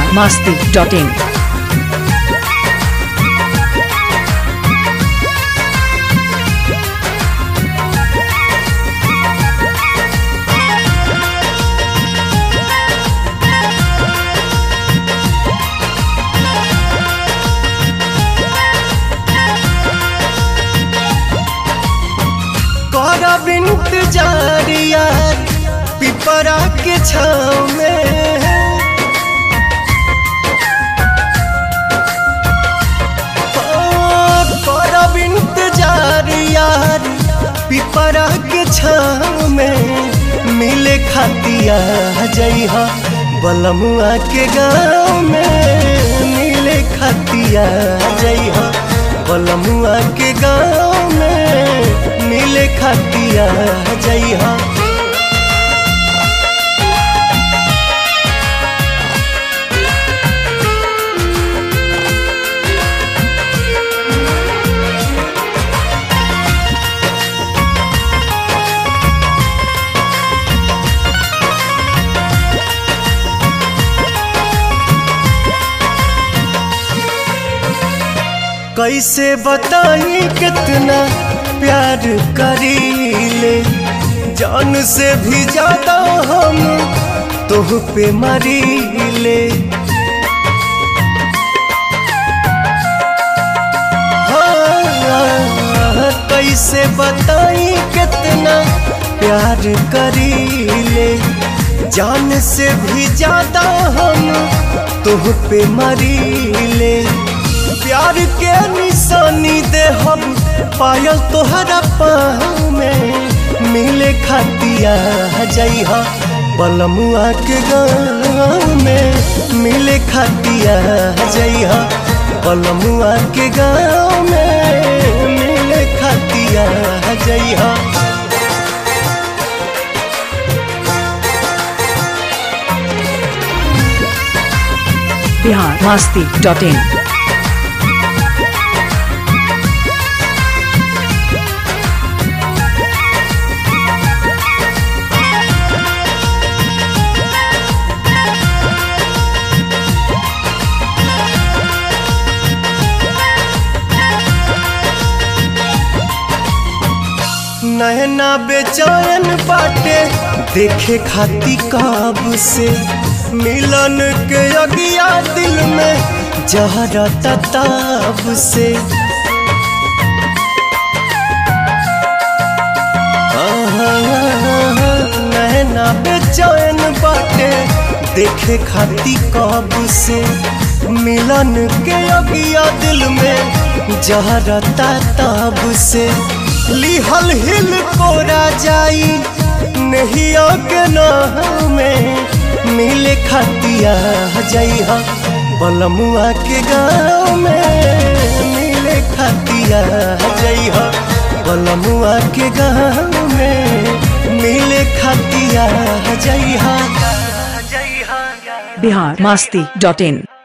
biharmasti.in करब इंतजार यार पिपरा के छाव में ओ, करब इंतजार यार पिपरा के छाव में मिले खातिया जइहा बलमुआ के गाँव में मिले खातिया जइहा बलमुआ के गाँव में मिले खातिया जइहा कैसे बताई कितना प्यार करीले जान से भी ज्यादा हम तुह पे मरीले हाँ, कैसे बताई कितना प्यार करीले जान से भी ज्यादा हम तुह पे मरीले प्यार के निशानी दे हम पायल तोहरा पाँव में मिले खातिया जइहा बलमुआ के गाँव में मिले खातिया जइहा बलमुआ के गाँव में मिले खातिया जइहा biharmasti.in नैना बेचैन बाटे देखे खाती काब से मिलन के अगिया दिल में जहरा तताब से नैना बेचैन बाटे देखे खाती काब से मिलन के अगिया दिल में जहरा तताब से लिहल हिल कोरा जाई नहिया के नाम में मिले खातिया जइहा बलमुआ के गाँव में मिले खातिया जइहा बलमुआ के गाँव में मिले खातिया जइहा biharmasti.in